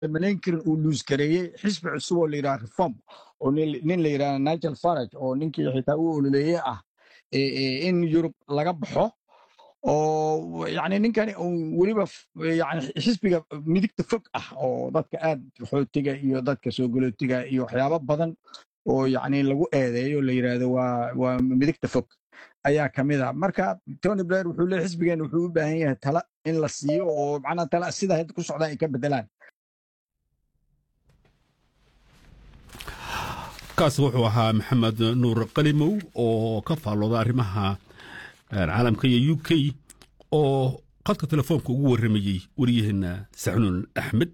malayn karin uu luus gareeyey xisbi cusub oo la yidhaha reform oo nin la yidhaha nigel farage oo ninkii xitaa u ololeeye ah in yurub laga baxo oo yani ninkani weliba yani xisbiga midigta fog ah oo dadka aad xootiga iyo dadka soo galootiga iyo waxyaabo badan oo yani lagu eedeeyo la yidhaahdo waa waa midigta fog ayaa ka mid a marka tony blair wuxuu leeyahy xisbigeena wuxuu u baahan yahay tala in la siiyo oo macnaha tala sida hadda ku socdaan ay ka bedelaan kaasi wuxuu ahaa maxamed nuur qalimow oo ka faallooda arrimaha caalamka iyo u k oo khadka telefoonka ugu warramayey waryaheena saxnuun axmed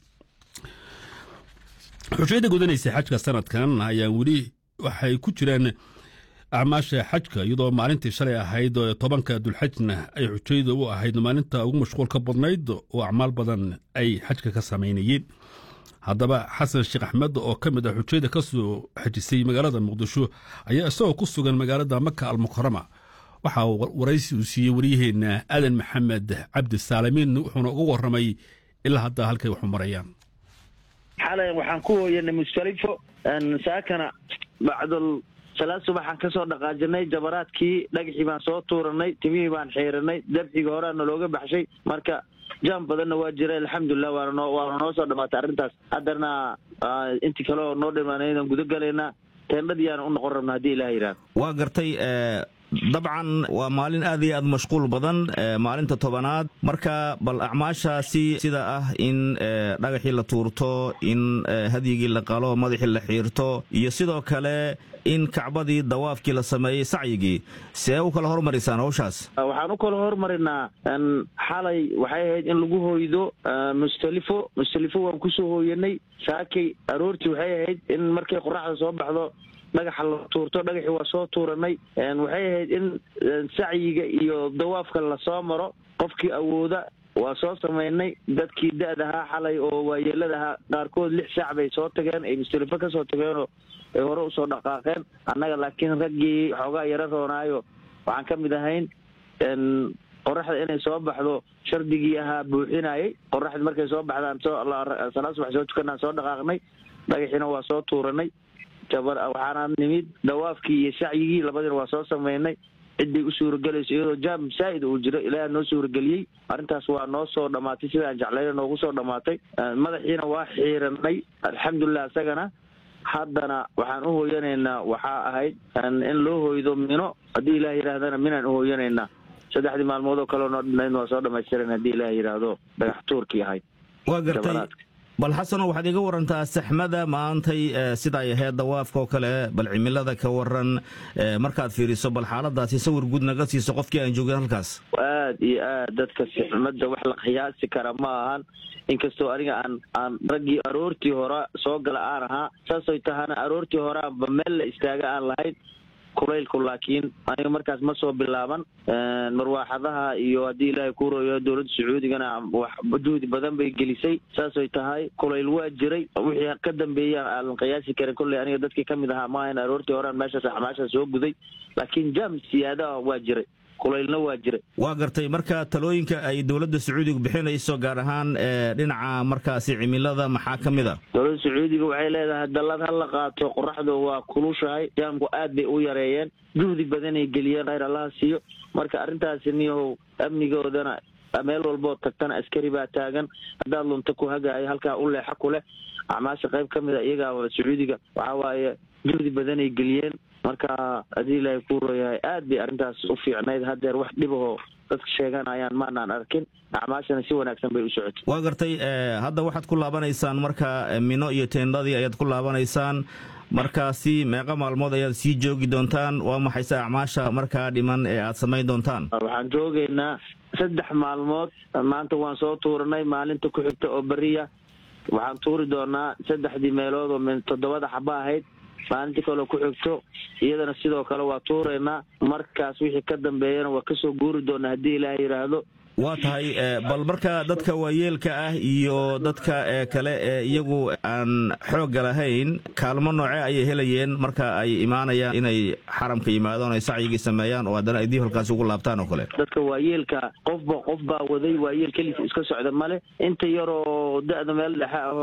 xujayada gudanaysa xajka sanadkan ayaa weli waxay ku jiraan acmaasha xajka iyadoo maalintii shalay ahayd tobanka dulxajna ay xujayada u ahayd maalinta ugu mashquulka badnayd oo acmaal badan ay xajka ka samaynayeen haddaba xasan sheekh axmed oo ka mid ah xujayada ka soo xajisay magaalada muqdisho ayaa isagoo ku sugan magaalada maka almukarama waxa uu waraysi uu siiyey waryaheena aadan maxamed cabdi saalimiin wuxuuna uga warramay ilaa hadda halkay waxu marayaan xalay waxaan ku hooyanay mustalifo saakana bacdul salaad subaxaan ka soo dhaqaajinay jabaraadkii dhagaxii baan soo tuuranay timihii baan xiiranay dabxigii horeana looga baxshay marka jaam badanna waa jira alxamdulilah waana noo waana noo soo dhamaatay arrintaas haddana intii kale oo noo dhimanaydan guda galaynaa teendhadiyaana u noqon rabna haddii ilaah yidhahdo waa gartay dabcan waa maalin aad iyo aad mashquul badan maalinta tobanaad marka bal acmaashaasi sida ah in dhagaxii la tuurto in hadyigii la qalo madaxii la xiirto iyo sidoo kale in kacbadii dawaafkii la sameeyey sacyigii see u kala hormarisaan hawshaas waxaan u kala hormarinaa xalay waxay ahayd in lagu hooydo mustalifo mustalifo waan kusoo hooyanay saakay aroortii waxay ahayd in markay qoraxda soo baxdo dhagaxa la tuurto dhagaxii waa soo tuuranay waxay ahayd in sacyiga iyo dawaafka lasoo maro qofkii awooda waa soo samaynay dadkii da-dahaa xalay oo waayeeladahaa qaarkood lix saac bay soo tageen ay mustalifo kasoo tageenoo ay hore usoo dhaqaaqeen annaga laakiin raggii xoogaa yaro roonaayo waxaan ka mid ahayn qoraxda inay soo baxdo shardigii ahaa buuxinayay qoraxda markay soo baxdaan salaad subax soo tukanaan soo dhaqaaqnay dhagaxiina waa soo tuuranay waxaana nimid dawaafkii iyo sacyigii labadiina waa soo samaynay ciday u suuragelayso iyadoo jaam saa'id uu jiro ilaaha noo suurageliyey arrintaas waa noo soo dhammaatay sida aan jeclayna noogu soo dhammaatay madaxiina waa xiiranay alxamdulilah isagana haddana waxaan u hooyanaynaa waxaa ahayd in loo hooydo mino haddii ilaah yidhaahdana minaan u hooyanaynaa saddexdii maalmood oo kaleo noo dhinayn waa soo dhamaystiran haddii ilaah yidhaahdo dhagax tuurkii ahayd waa gartay bal xasano waxaad iga warantaa saxmada maantay sida ay ahayd dawaafka oo kale bal cimilada ka waran markaad fiiriso bal xaaladaasi sawir guud naga siiso qofkii aan joogin halkaas aad iyo aad dadka saxmada wax la qiyaasi kara ma ahan inkastoo aniga aan aan raggii aroortii hore soo gala aan ahaa saasay tahana aroortii hore aanba meel la istaaga aan lahayn kulaylku laakiin aniga markaas ma soo bilaaban marwaaxadaha iyo haddii ilaahay ku royo dowladda sacuudigana wax juhdi badan bay gelisay saasay tahay kulayl waa jiray wixii ka dambeeya aanan qiyaasi karin kolley aniga dadkii ka mid ahaa maahan aroortii horean meeshaas axmaasha soo guday laakiin jaam siyaadaha waa jiray kulaylna waa jiray waa gartay marka talooyinka ay dowladda sacuudiga bixinayso gaar ahaan dhinaca markaasi cimilada maxaa ka mid a dowladda sacuudiga waxay leedahay dallad ha la qaato qoraxdu waa kulushahay jaamku aad bay u yareeyeen juhdi badanay geliyeen khayr allaha siiyo marka arrintaasi niyahow amnigoodana meel walbood tagtana askari baa taagan haddaad lunta ku hagaayo halkaa u leexa ku leh acmaasha qayb ka mid a iyagaa sacuudiga waxaa waaye juhdi badanay geliyeen marka haddii ilaahay kuu rooyahay aad bay arrintaas u fiicnayd haddeer wax dhibahoo dadka sheeganayaan maanaan arkin acmaashana si wanaagsan bay u socotay waa gartay hadda waxaad ku laabanaysaan marka mino iyo teendadii ayaad ku laabanaysaan markaasi meeqa maalmood ayaad sii joogi doontaan waa maxayse acmaasha markaa dhiman ee aad samayn doontaan waxaan joogaynaa saddex maalmood maanta waan soo tuuranay maalinta ku xigta oo beriya waxaan tuuri doonaa saddexdii meelood oo min toddobada xaba ahayd maalintii kaleo ku xigto iyadana sidoo kale waa tuuraynaa markaas wixii ka dambeeyana waa kasoo guuri doonaa haddii ilaah yidhaahdo waa tahay bal marka dadka waayeelka ah iyo dadka kale ee iyagu aan xoogga lahayn kaalmo nooce ayay helayeen marka ay imaanayaan inay xaramka yimaadaan ay sacyigii sameeyaan oo haddana ay dib halkaasi ugu laabtaan oo kale dadka waayeelka qofba qof baa waday waayeel keliisa iska socda male inta yaroo da-da meel dhexe ah